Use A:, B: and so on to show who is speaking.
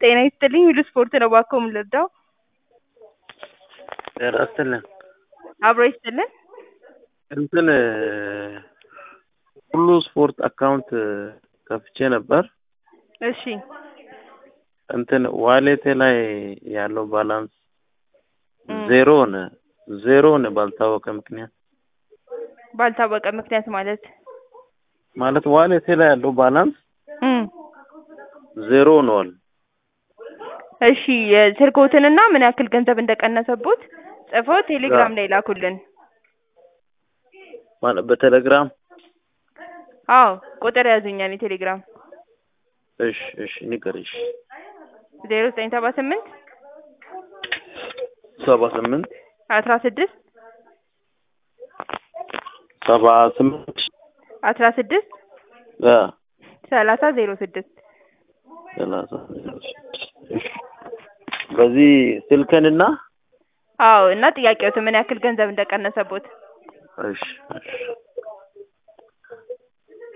A: ጤና ይስጥልኝ ሁሉ ስፖርት ነው እባክዎ ምን ልርዳው?
B: ጤና ይስጥልን
A: አብሮ ይስጥልን
B: እንትን ሁሉ ስፖርት አካውንት ከፍቼ ነበር።
A: እሺ
B: እንትን ዋሌቴ ላይ ያለው ባላንስ
A: እም።
B: ዜሮ ሆነ ዜሮ ሆነ ባልታወቀ ምክንያት
A: ባልታወቀ ምክንያት ማለት
B: ማለት ዋሌቴ ላይ ያለው ባላንስ
A: እም።
B: ዜሮ ሆኗል።
A: እሺ የስልክዎትንና ምን ያክል ገንዘብ እንደቀነሰቦት ጽፈው ቴሌግራም ላይ ላኩልን።
B: ማለት በቴሌግራም
A: አዎ ቁጥር ያዙኝ የኔ ቴሌግራም
B: እሺ እሺ ንገሪኝ።
A: ዜሮ ዘጠኝ ሰባ ስምንት
B: ሰባ ስምንት
A: አስራ ስድስት
B: ሰባ ስምንት
A: አስራ ስድስት
B: አ
A: ሰላሳ ዜሮ ስድስት
B: ሰላሳ ዜሮ ስድስት እሺ በዚህ ስልክንና
A: አዎ እና ጥያቄዎትን ምን ያክል ገንዘብ እንደቀነሰቦት
B: እሺ እሺ